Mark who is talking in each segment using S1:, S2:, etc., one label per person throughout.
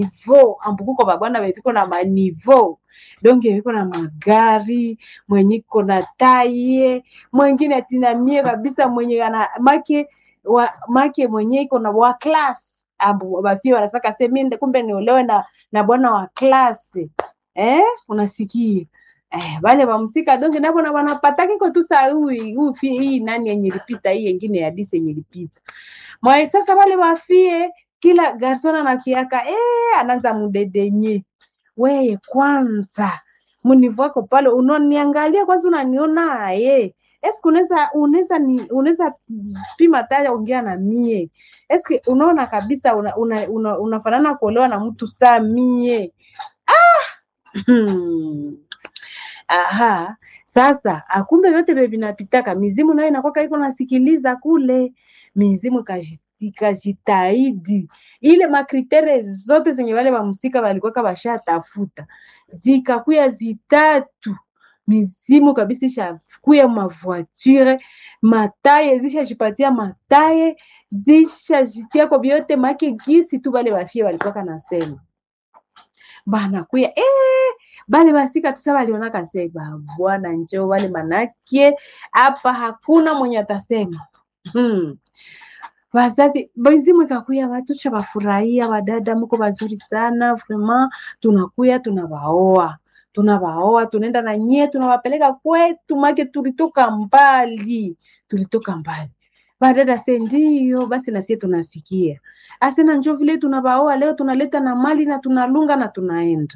S1: nivo ambukuko babwana bepiko na manivo donge biko na magari mwenye iko na taye mwengine atinamie kabisa mwenye ana make wa, make mwenye iko na wa class ambu bafie wanasaka se mimi kumbe niolewe na, na bwana wa klasi eh, unasikia eh, wale wamsika donge nabo na wanapataki ko tu saa hii hii hii nani yenye lipita hii yengine ya disi yenye lipita mwa sasa wale wafie kila garson anakiaka eh, anaanza mudedenye weye kwanza munivu wako pale unaniangalia kwanza unaniona ye eske unaweza unaweza ni unaweza pima taya ongea na mie eske unaona kabisa una, una, una, unafanana kuolewa na mtu saa mie ah! aha sasa akumbe vyote vye vinapitaka mizimu nayo inakwaka iko nasikiliza kule mizimu ikaji- ikajitahidi ile makritere zote zenye wale wamsika walikuwaka washatafuta zikakuya zitatu mizimu kabisa ishakuya mavoiture mataye zishajipatia mataye zishajitiako vyote make gisi tu wale wafie walikuwaka nasema banakuya eh, bale basika tusa balionaka se bwana njo wale manake hapa hakuna mwenye atasema hmm. Wazazi mizimu ikakuya watu shabafurahia, wadada mko wazuri sana vraiment, tunakuya tunawaoa tunawaoa tunaenda na nyie tunawapeleka kwetu, make tulitoka mbali, tulitoka mbali. Badada se ndio basi, nasie tunasikia asena, njo vile tunawaoa leo, tunaleta na mali na tunalunga na tunaenda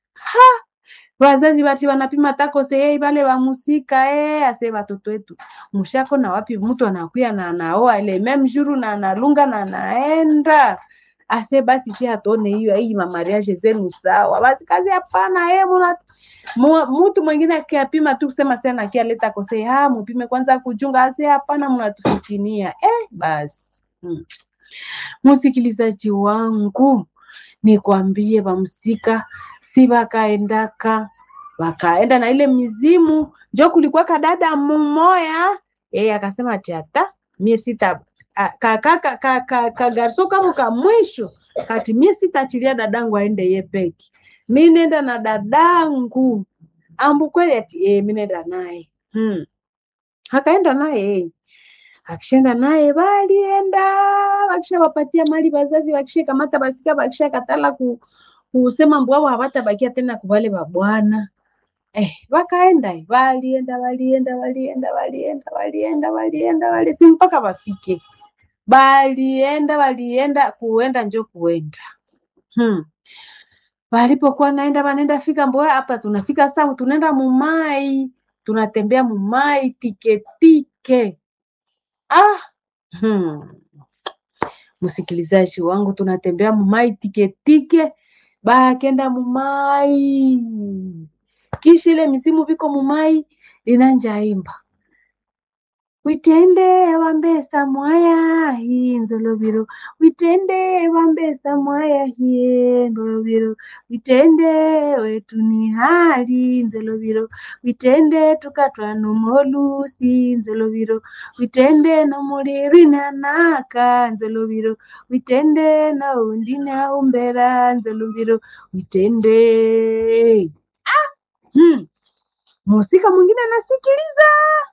S1: wazazi bati wanapima tako sehei bale wa musika eh, ase watoto wetu mushako na wapi mtu anakuya na anaoa ile meme jour na analunga na anaenda ase basi si atone hiyo hii mamariage zenu sawa basi kazi hapana eh muna mu- mtu mwingine akiapima tu kusema sana akialeta kose ha mupime kwanza kujunga ase hapana mnatufikinia eh basi hmm. Msikilizaji wangu nikwambie, wamsika si wakaendaka wakaenda na ile mizimu, njo kulikuwa kadada mmoya yeye akasema ati hata mie sita a- ka, ka, ka, ka, ka, ka garso kama ka mwisho kati mie sitaachilia dadangu aende ye peke, mi nenda na dadangu ambu kweli ati eh, mi nenda naye hmm. Akaenda naye eh akishenda naye balienda wakishawapatia mali wazazi wakishakamata basika wakishakatala ku, kusema mbwao hawatabakia tena kubale babwana eh, wakaenda eh, walienda walienda walienda walienda walienda walienda wali si mpaka wafike balienda walienda kuenda njo kuenda hmm. Walipokuwa naenda wanaenda fika mbwa hapa tunafika saa tunaenda mumai tunatembea mumai tike tike ah hmm. Msikilizaji wangu, tunatembea mumai tiketike, bakenda mumai, kisha ile misimu viko mumai inanjaimba witende wambesa mwaya hii nzolobiro witende wambesa mwaya hiye ndolobiro witende wetu ni hali nzolobiro witende tukatwa numolusi nzolobiro witende nomulirwinanaka nzolobiro witende naundina umbera nzolobiro witende hmm. musika mwingine anasikiliza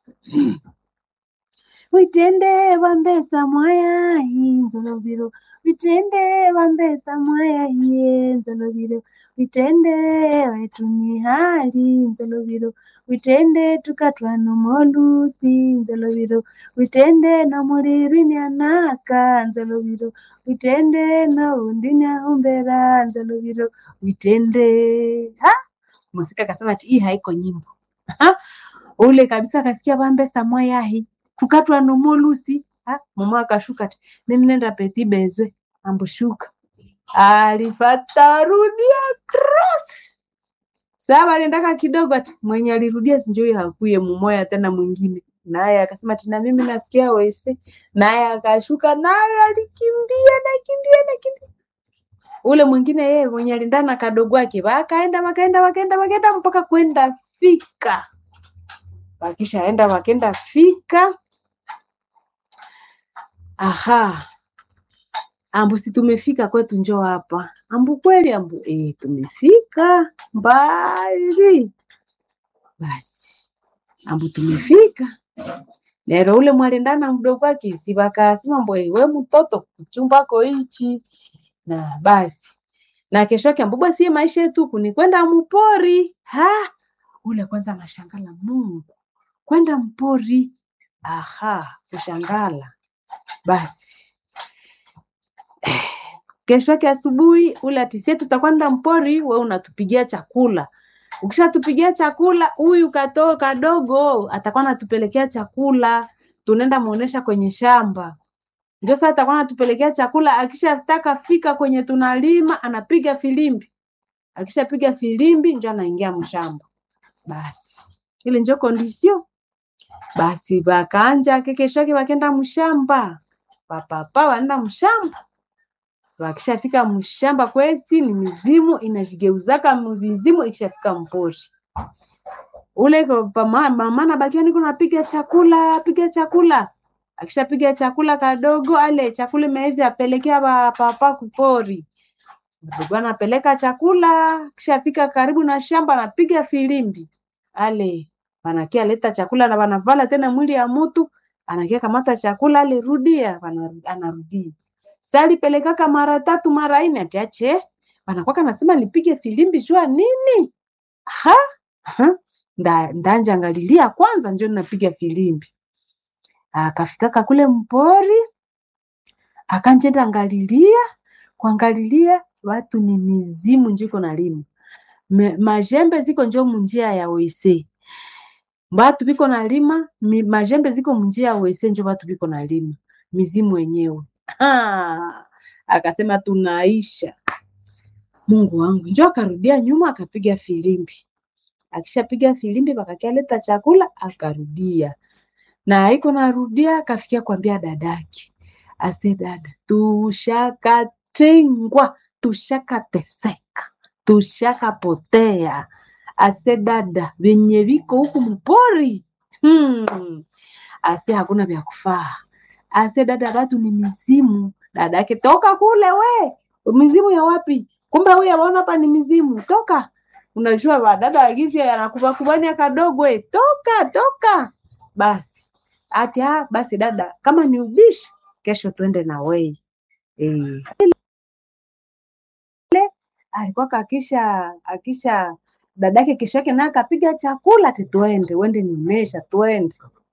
S1: witende wambesa mwaya hii nzolobiro witende wambesa mwaya hiye nzolobiro witende wetu ni hali nzolobiro witende tukatwa nomolusi nzolobiro witende nomulirwini anaka nzolobiro witende noundi umbera nzolobiro witende ha musika akasema ati hii haiko nyimbo ha? ule kabisa akasikia wambesa mwaya hii tukatwa nomolusi ha mama akashuka ati mimi nenda peti bezwe ambushuka alifata rudia cross sawa aliendaka kidogo ati mwenye alirudia sinjoi hakuye mumoya tena mwingine naye akasema tina mimi nasikia wese naye akashuka naye alikimbia nakimbia nakimbia ule mwingine yeye mwenye alindana na kadogo wake wakaenda wakaenda wakaenda wakaenda mpaka kwenda fika wakishaenda wakenda fika aha ambusi tumefika kwetu njoo hapa ambu kweli ambu e, tumefika mbali basi ambu tumefika lero ule mwalendana mdogo wake si bakasema mbo we mtoto kuchumbako hichi na basi na kesho yake ambu basi maisha yetu kuni kwenda mpori ha ule kwanza anashangala Mungu kwenda mpori aha kushangala basi kesho yake asubuhi ule atisie tutakwenda mpori, we unatupigia chakula. Ukishatupigia chakula, huyu katoo kadogo atakuwa anatupelekea chakula, tunaenda muonesha kwenye shamba. Ndio sasa atakuwa anatupelekea chakula. Akishataka fika kwenye tunalima, anapiga filimbi. Akishapiga filimbi, ndio anaingia mshamba. Basi ile ndio kondisio. Basi bakanja kesho yake bakenda mshamba, papapa wanaenda mshamba wakishafika mshamba kwesi ni mizimu inajigeuzaka mizimu ikishafika mpori ule mama nabakia niko napiga chakula piga chakula akishapiga chakula kadogo ale chakula imeivi apelekea papa kupori mdogo anapeleka chakula kishafika karibu na shamba anapiga filimbi ale wanakia leta chakula na wanavala tena mwili ya mtu anakia kamata chakula ale rudia anarudia sali pelekaka mara tatu mara ine atiache wanakwaka nasema nipige filimbi jua nini ha, ha. Nda, ndanja angalilia kwanza njo napiga filimbi akafikaka kule mpori akanjenda angalilia kuangalilia watu ni mizimu njiko nalima majembe ziko njo munjia ya wese batu biko nalima majembe ziko munjia ya wese njo batu biko nalima mizimu wenyewe Ha, akasema tunaisha. Mungu wangu, njo akarudia nyuma akapiga filimbi. Akishapiga filimbi bakakia leta chakula akarudia, na iko narudia akafikia kwambia dadake, ase dada, tushakatengwa, tushakateseka, tushakapotea. Ase dada, venye viko huku mpori hmm. Ase hakuna vya kufaa ase dada batu ni mizimu. Dada yake toka kule we, mizimu ya wapi? Kumbe huyu aona hapa ni mizimu, toka. Unajua wadada wagizi anakuba kubania kadogo we, toka toka. Basi ati ah, basi dada, kama ni ubishi, kesho tuende na wei eh. Alikuwa akisha akisha dadake kesho yake naye akapiga chakula ati tuende, wende nimesha tuende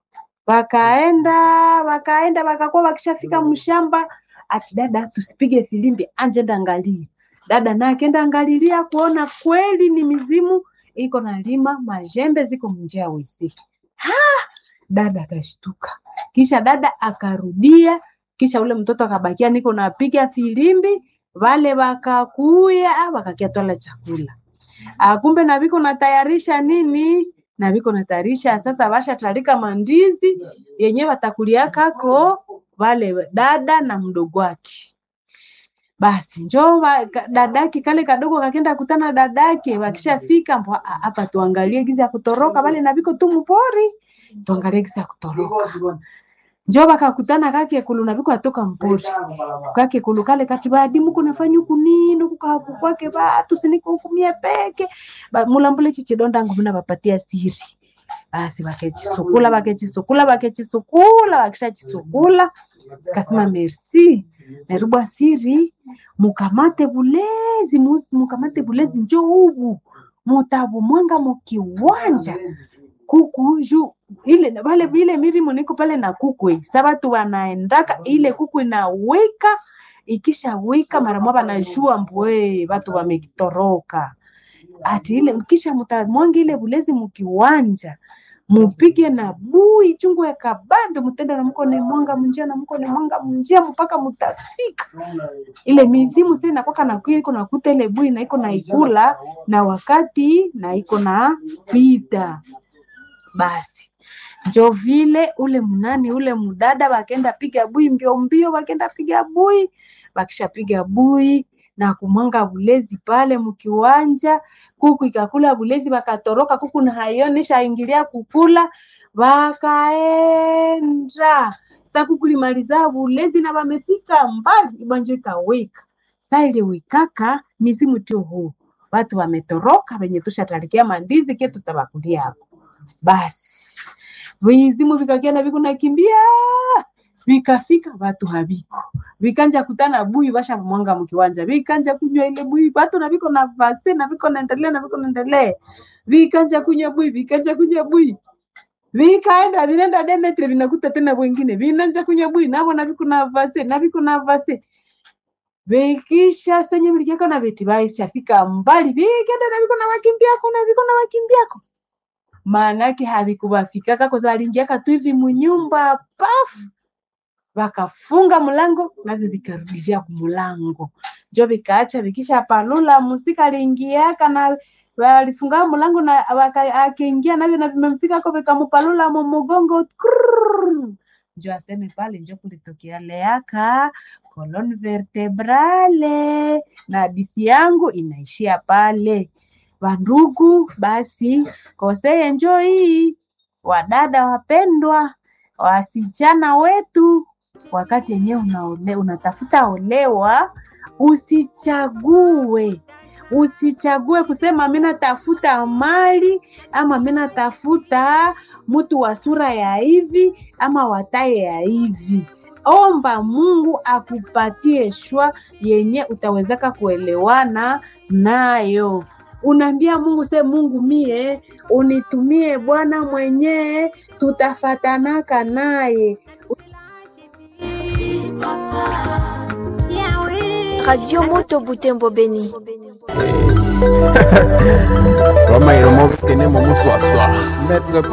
S1: wakaenda wakaenda wakakuwa wakishafika mshamba, ati dada, tusipige filimbi, anje enda angalia. Dada naye akenda angalilia kuona kweli ni mizimu iko nalima, majembe ziko mnjia wisi. Ha! Dada akashtuka, kisha dada akarudia, kisha ule mtoto akabakia niko napiga filimbi, wale wakakuya wakakia twala chakula. Kumbe na viko natayarisha nini na viko natayarisha sasa, washatarika mandizi yenye watakulia kako wale dada na mdogo wake. Basi njo dadake kale kadogo kakenda kutana dadake, wakishafika hapa, tuangalie gizi ya kutoroka wale na viko tu mpori, tuangalie gizi ya kutoroka njo bakakutana kake kulu na viko atoka mpori kake kulu kale kati badi muko nafanya huku nini huku kahaku kwake batu siniko huku mie peke ba, mulambule chichidonda ngumu na bapatia siri basi bakechisukula bakechisukula bakechisukula bakishachisukula kasema merci naribwa siri mukamate bulezi mukamate bulezi njo ubu mutabu mwanga mukiwanja kuku ju ile vale vile milimo niko pale na kuku sa batu wanaendaka ile kuku inawika ikisha wika mara moja banajua mbwe batu wamekitoroka ati ile kisha mutamwangi ile bulezi mukiwanja mupige na bui chungu ya kabambe mutenda na mko ni mwanga munjia na mko ni mwanga munjia mpaka mutafika ile mizimu sasa inakwaka na kwili iko nakuta ile bui na iko na ikula na wakati na iko na pita basi njo vile ule mnani ule mdada wakenda piga bui mbio mbio, wakenda piga bui, wakisha piga bui na kumwanga bulezi pale mkiwanja, kuku ikakula bulezi, wakatoroka kuku na haionesha ingilia kukula, wakaenda sa kuku limaliza bulezi na wamefika mbali, ibanjo ikawika saa ile wikaka mizimu tio huu watu wametoroka venye tushatalikia mandizi ke tutabakulia hapo basi vizimu vikakiana viko nakimbia vikafika watu haviko vikanja kutana bui basha mwanga mkiwanja vikanja kunywa ile bui watu na viko na vase na viko naendelea na viko naendelea vikanja kunywa bui vikanja kunywa bui vikaenda vinaenda Demetri vinakuta tena wengine vinanja kunywa bui navo na viko na vase na viko na vase vikisha senye vilikiaka na veti vaishafika mbali vikenda na viko na wakimbiako na viko na wakimbiako maanake havikuvafikaka koza valingiaka tu hivi munyumba pafu vakafunga mlango navyo vikarudia kumulango njo vikaacha vikisha palula musika aliingiaka na walifunga mlango na waka- akiingia navyo na vimemfika ko vikamupalula mumugongo Krrrr. njo aseme pale njo kulitokea leaka colonne vertebrale na hadisi yangu inaishia pale wandugu basi koseye njo hii wadada wapendwa wasichana wetu wakati yenyewe unaole, unatafuta olewa usichague usichague kusema mi natafuta mali ama mi natafuta mtu wa sura ya hivi ama wataye ya hivi omba mungu akupatie shwa yenye utawezaka kuelewana nayo unaambia mungu se mungu mie unitumie bwana mwenyee tutafatanaka naye
S2: Radio Moto Butembo Beni.
S3: Roma iromo kene mo muswaswa. Maître